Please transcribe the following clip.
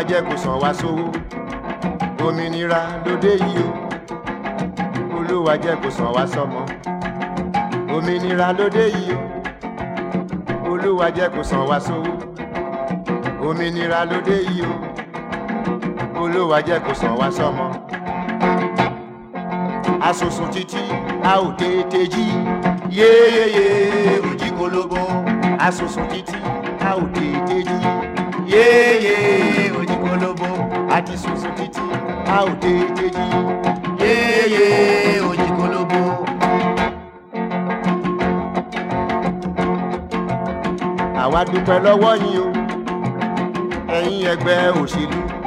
jẹ́ kó sàn wá sówó òmìnira lóde yìí o olúwa jẹ́ kó sàn wá sọ́mọ òmìnira lóde yìí o olúwa jẹ́ kó sàn wá sówó òmìnira lóde yìí o olúwa jẹ́ kó sàn wá sọ́mọ asosun títí a ò tètè jí yéyéyé òjì kólóbó asosun títí a ò tètè jí yéyé òjì kólóbó àti sosun títí a ò tètè jí yéyé òjì kólóbó. àwa dúpẹ́ lọ́wọ́ yín o ẹ̀yin ẹgbẹ́ òṣèlú